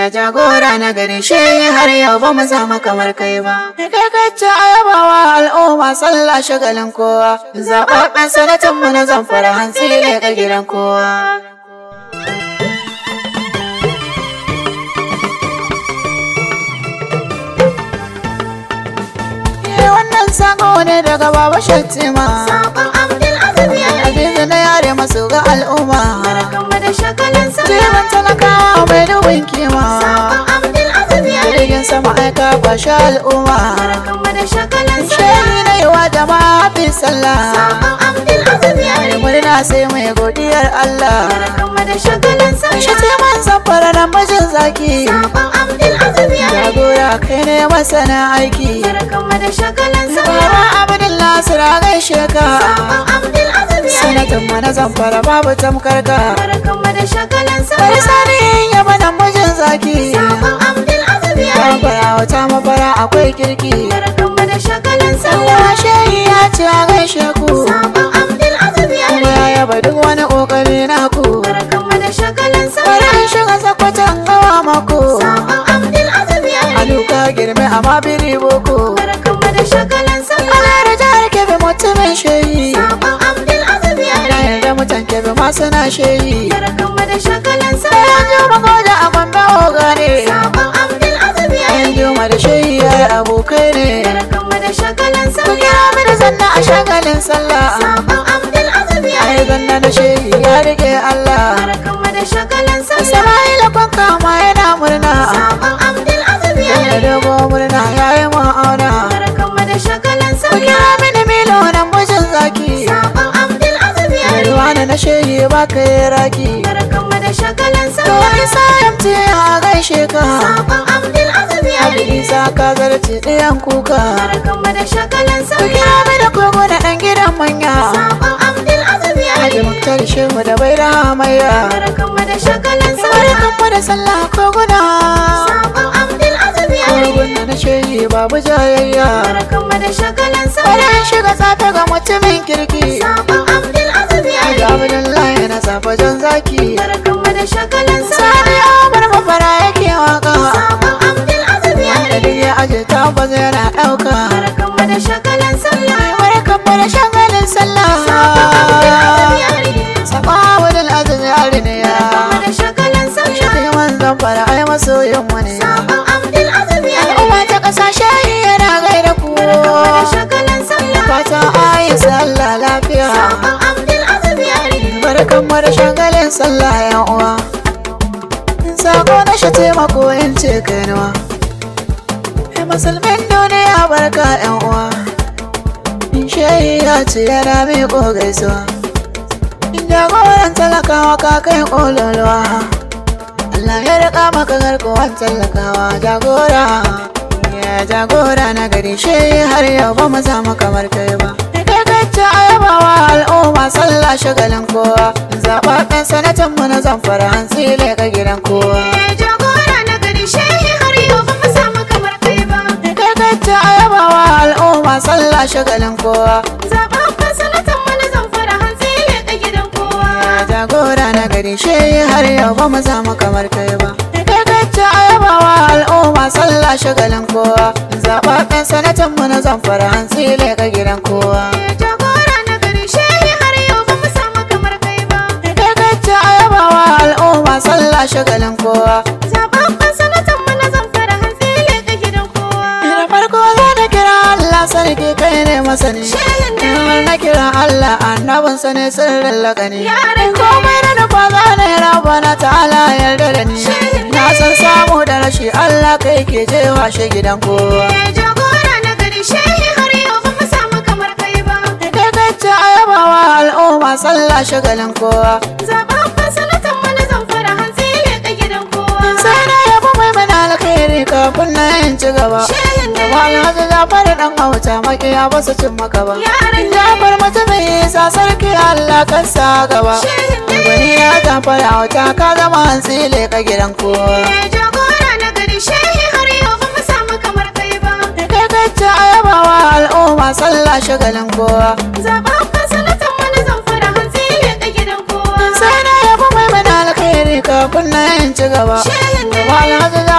Ya jagora na gari shi har yau ba mu samu kamar kai ba. Kai kacce a yabawa al'umma sallah shagalin kowa. Zaɓaɓɓen sanatan mu na zamfara hantsi ne ga gidan kowa. Wannan sako ne daga Baba Shattima. Sabon Abdul Aziz ya Azizu na yare masu ga al'umma. kama da shagalin sa. Jiran talakawa mai dubin kima. Sabon Abdul Aziz ya Jirgin sama aika kwashe al'umma. kama da shagalin sa. Shehi na yi wa jama'a fi sallah. Sabon Abdul Aziz ya Mai murna sai mai godiyar Allah. kama da shagalin sa. Shi ce man zamfara na mijin zaki. Sabon Abdul Aziz ya Jagora kai ne masana aiki. kama da shagalin sa. Baba Abdullahi Sira gaishe ka. Sabon Abdul Aziz ya Sanatan mana zamfara babu tamkar ka. kama da shagalin sa. Bari sani ya bana mijin zaki. Sabon Abdul Aziz ya Tambara wata mafara akwai kirki. kama da shagalin sa. Allah shehi ya ce a gaishe ku. Sabon Abdul Aziz ya Kuma ya yaba duk wani kokari naku. kama da shagalin sa. Bari an shiga sakwatan gawa mako. Sabon Abdul Aziz ya Aluka girme amma biri boko. kama da shagalin sa. Ana da jihar kebe mutumin shehi. Sabon Abdul Aziz ya Na yarda mutan kebe ma suna shehi. kama da shagalin sa. Bayan juma goja a gombe ogane. Sabon Abdul Aziz ya Bayan juma da shehi ya yi abokai ne. kama da shagalin sa. Ku kira mini zanna a shagalin sallah. Sabon Abdul Aziz ya Ai zanna da shehi ya rike Allah. kama da shagalin sa. Sama'ila kwanka ma yana murna. Sabon Abdul Aziz ya Da dogo murna ya yi ma'auna. kama da shagalin sa. Ku kira mini milo nan mijin zaki. Sabon Abdul Aziz ya Da ruwa na shehi ba ka yi raki. kama da shagalin sa. To isa yamce a gaishe ka. Sabon Abdul Aziz ya Abi isa ka zarce ɗayan kuka. kama da shagalin sa. Ku kira mini kogo na ɗan gidan manya. Sabon Abdul Aziz ya Haji Muktar Shehu da bai da hamayya. kama da shagalin sa. Barkan da sallah koguna. Sabon Abdul Aziz ya Koguna na shehi babu jayayya. kama da shagalin sa. Bari an shiga safe ga mutumin kirki. Sabon Abdul Aziz ya Haji Abdullahi na safe jan zaki. kama da shagalin sa. Sani Umar mafara yake waka. Sabon Abdul Aziz ya Da duk ya aje tabbas yana ɗauka. kama da shagalin sa. Barkan da shagalin sallah. Saba wadal aziz yari ne ya. Kama da shagalin sa. Shi manzan fara ai masoyin mu ne. Sabon Abdul Aziz ya Al'umma ta ƙasashe yana gaida ku. da shagalin sa. Fata ayi sallah lafiya. Sabon Abdul Aziz ya Barkan mu da shagalin sallah yan uwa. Sako na shi taimako in ce kainuwa. Ai musulmin duniya barka yan uwa. Shehi ya ce yana miƙo gaisuwa. Jagoran talakawa ka kai ƙololuwa. Allah ya riƙa maka garkuwan talakawa jagora. Ya jagora na gari shehi har yau ba mu samu kamar kai ba. Kai kacce a yabawa al'umma sallah shagalin kowa. Zaɓaɓɓen sanatan mu na zamfara hantsi ka gidan kowa. Jagora na gari shehi har yau ba mu samu kamar kai ba. Kai kacce a yabawa al'umma sallah shagalin kowa. Zababben sanatan mana zamfara hantsi ne a gidan kowa. Ya jagora na gari shehi har yau ba mu samu kamar kai ba. Kai kacce a yabawa al'umma sallah shagalin kowa. Zaɓaɓɓen sanatan mu na zamfara hantsi ka gidan kowa. Jagora na gari shehi har yau ba mu samu kamar kai ba. Kai kacce a yabawa al'umma sallah shagalin kowa. Zababben sanatan mana zamfara hantsi ne a gidan kowa. Da farko za na kira Allah sarki kai ne masani. Shehin ne. Idan na kira Allah annabin sa ne sirrin lakani. Yaran ne. Komai na nufa za na yi rabana ta'ala yarda da ni. Shehin ne. Na san samu da rashi Allah kai ke jewa shi gidan kowa. Jagora na gari shehi har yau ba mu samu kamar kai ba. Kai kacce a yabawa al'umma sallah shagalin kowa. Zababben sanatan mana zamfara hantsi ne a gidan kowa. Sai na yabo mai mana alkhairi kafin na yin ci gaba. Shehin ne. Gaba alhaji Jafar dan hauta makiya ba su cin maka ba. Yaran ne. Jafar mutumin isa sarki Allah kan sa gaba. Shehin ne. Gwani ya Jafar hauta ka zama hantsi ka gidan kowa. Jagora na gari shehi har yau ba mu samu kamar kai ba. Kai kacce a yabawa al'umma sallah shagalin kowa. Zababben sanatan mana zamfara hantsi ne a gidan kowa. Sai na yabo mai mana alkhairi kafin na yin ci gaba. Shehin ne. Gaba alhaji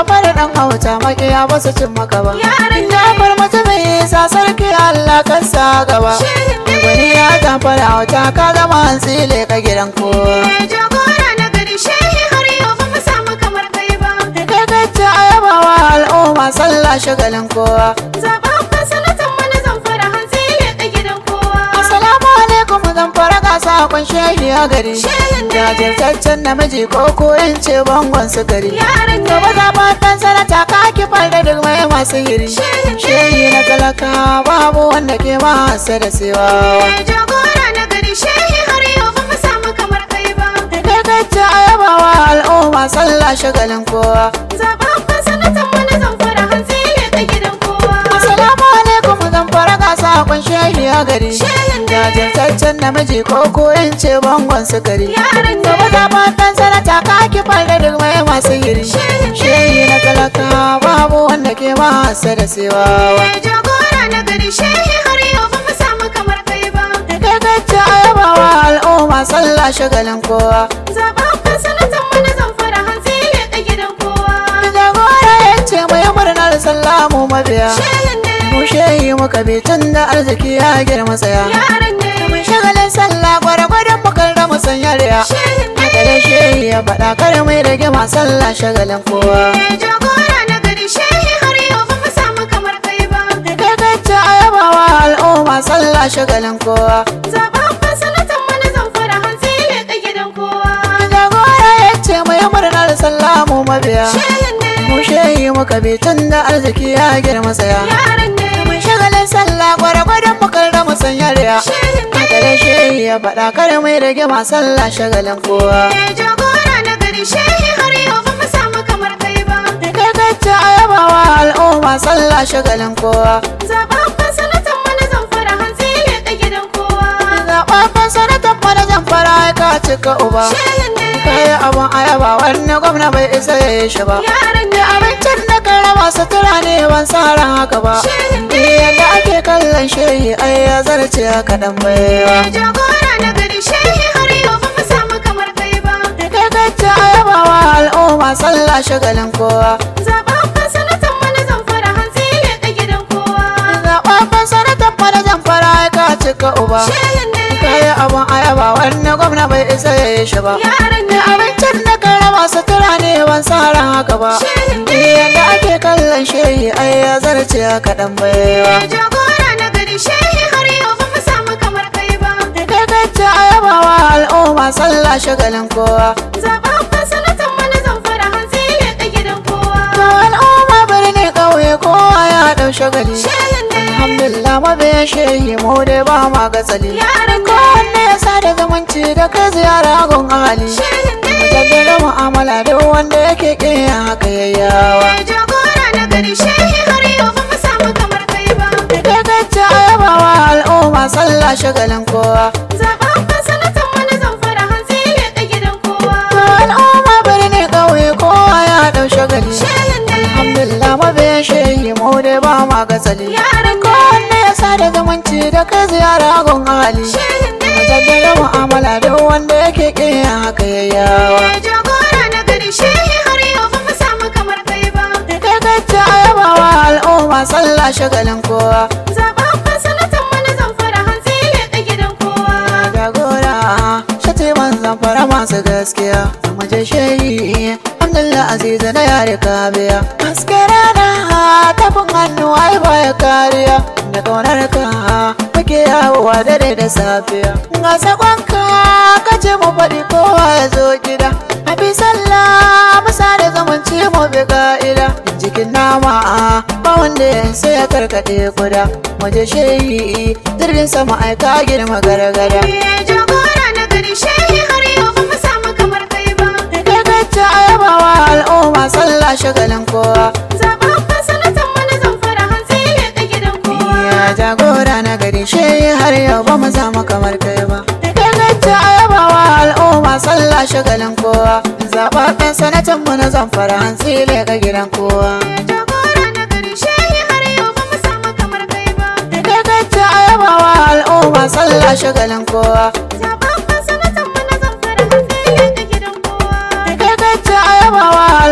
jafar dan hauta makiya ba su cin maka ba Yaran jafar mutumin isa sarki allah kan sa gaba gwani ya jafar hauta ka zama hantsi ka gidan kowa jagora na gari shehi har yau ba mu samu kamar kai ba kai kacce ayabawa al'umma sallah shagalin kowa zababban sanatan mana zamfara hantsi leƙa gidan kowa Assalamu alaikum zan fara gasa kun shehi a gari Shehin ne. Jajirtaccen namiji ko ko in ce bangon su gari Yaran ne. Gaba zaɓaɓɓen sanata ka kifar da duk mai masu hiri Shehin ne. Shehi na talaka babu wanda ke masa da siwawa jagora na gari shehi har yau ba mu samu kamar kai ba Kai kacce ayabawa al'umma sallah shagalin kowa zababban sanatan mana zamfara hantsi leƙa gidan kowa Assalamu alaikum zan fara gasa kun shehi a gari Shehin ne. Jajirtaccen namiji ko ko in ce bangon su gari Yaran ne. Gaba zaɓaɓɓen sanata ka kifar da duk mai masu hiri Shehin ne. Shehi na talaka babu wanda ke masa da siwawa jagora na gari shehi har yau ba mu samu kamar kai ba Kai kacce ayabawa al'umma sallah shagalin kowa zababban sanatan mana zamfara hantsi leƙa gidan kowa Jagora ya ce mai murnar sallah mu mabiya shehin ne Mu shehi muka bi tun da arziki ya girma tsaya yaran ne Mun shagalin sallah gwargwadon mu kar da mu sanya riya shehin ne Haka da shehi ya faɗa kar mai rage ma sallah shagalin kowa jagora na gari shehi har yau ba mu samu kamar kai ba Kai kacce ayabawa al'umma sallah shagalin kowa zababban sanatan mana zamfara hantsi leƙa gidan kowa Jagora ya ce mai murnar sallah mu mabiya shehin ne Mu shehi muka bi tun da arziki ya girma tsaya yaran ne Mun shagalin sallah gwargwadon mu kar da mu sanya riya shehin ne Haka da shehi ya faɗa kar mai rage ma sallah shagalin kowa jagora na gari shehi har yau ba mu samu kamar kai ba Kai kacce ayabawa al'umma sallah shagalin kowa zababban sanatan mana zamfara hantsi leƙa gidan kowa Zaɓaɓɓen sanatan manajan fara ka cika uba shehin ne Kayi abun ayaba wannan gwamna bai isa ya yi shi ba yaran ne Abincin da kan raba sutura ne ban sa ran haka ba shehin Ni yadda ake kallon shehi ai ya zarce haka dan baiwa jagora na gari shehi har yau ba mu samu kamar kai ba Kai kacce ayabawa al'umma sallah shagalin kowa zababban sanatan mana zamfara hantsi leƙa gidan kowa Zaɓaɓɓen sanatan manajan fara ka cika uba shehin ne Kayi abun ayaba wannan gwamna bai isa ya yi shi ba yaran Ni ne abincin da kan raba sutura ne ban sa ran haka ba shehin Ni ne yadda ake kallon shehi ai ya zarce haka dan baiwa jagora na gari shehi har yau ba mu samu kamar kai ba Kai kacce ayabawa al'umma sallah shagalin kowa zababban sanatan mana zamfara hantsi leƙa gidan kowa To al'umma birni ƙauye kowa ya ɗau shagali shehin ne Alhamdulillah mabiyan shehi mu dai ba ma gatsali yaran ne Kowanne ya sa da zumunci da kai ziyara gun ahali shehin ne Mu jaddada mu'amala duk wanda yake ƙin haka yayyawa jagora na gari shehi har yau ba mu samu kamar kai ba Kai kacce ayabawa al'umma sallah shagalin kowa zababban sanatan mana zamfara hantsi leƙa gidan kowa To al'umma birni ƙauye kowa ya ɗau shagali shehin ne Alhamdulillah mabiyan shehi mu dai ba ma gatsali yaran ne Kowanne ya sa da zumunci da kai ziyara gun ahali shehin ne Mu jaddada mu'amala duk wanda yake ƙin haka yayyawa jagora na gari shehi har yau ba mu samu kamar kai ba Kai kacce ayabawa al'umma sallah shagalin kowa zababban sanatan mana zamfara hantsi leƙa gidan kowa Jagora shati manzan fara masu gaskiya Mu je shehi Alhamdulillah aziza na yare kabiya Haske rana tafin hannu ai baya kariya Da ƙaunar ka muke yawowa dare da safiya Ga sakonka kace mu faɗi kowa ya zo gida Hafi sallah musa da zumunci mu bi ka'ida Jikin nama ba wanda ya sai ya karkaɗe kuda Mu je shehi jirgin sama aika girma gargada jagora na gari shehi har yau ba mu samu kamar kai ba Kai kacce ayabawa al'umma sallah shagalin kowa zababban sanatan mana zamfara hantsi leƙa gidan kowa Ya jagora na gari shehi har yau ba mu samu kamar kai ba Kai kacce ayabawa al'umma sallah shagalin kowa Zaɓaɓɓen sanatan mu na zamfara hantsi leƙa gidan kowa jagora na gari shehi har yau ba mu samu kamar kai ba Kai kacce ayabawa al'umma sallah shagalin kowa zababban sanatan mana zamfara hantsi leƙa gidan kowa Kai kacce ayabawa al'umma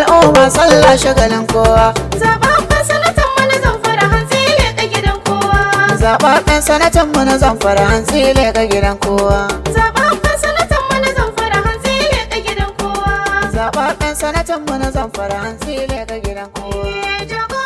sallah shagalin kowa Zaɓaɓɓen sanatan mana zamfara hantsi leƙa gidan kowa. zaɓaɓɓen sanatan mu na zamfara hantsi leƙa gidan kowa Zaɓaɓɓen sanatan mana zamfara hantsi leƙa gidan kowa. zaɓaɓɓen sanatan mu na zamfara hantsi leƙa gidan kowa Eh, jago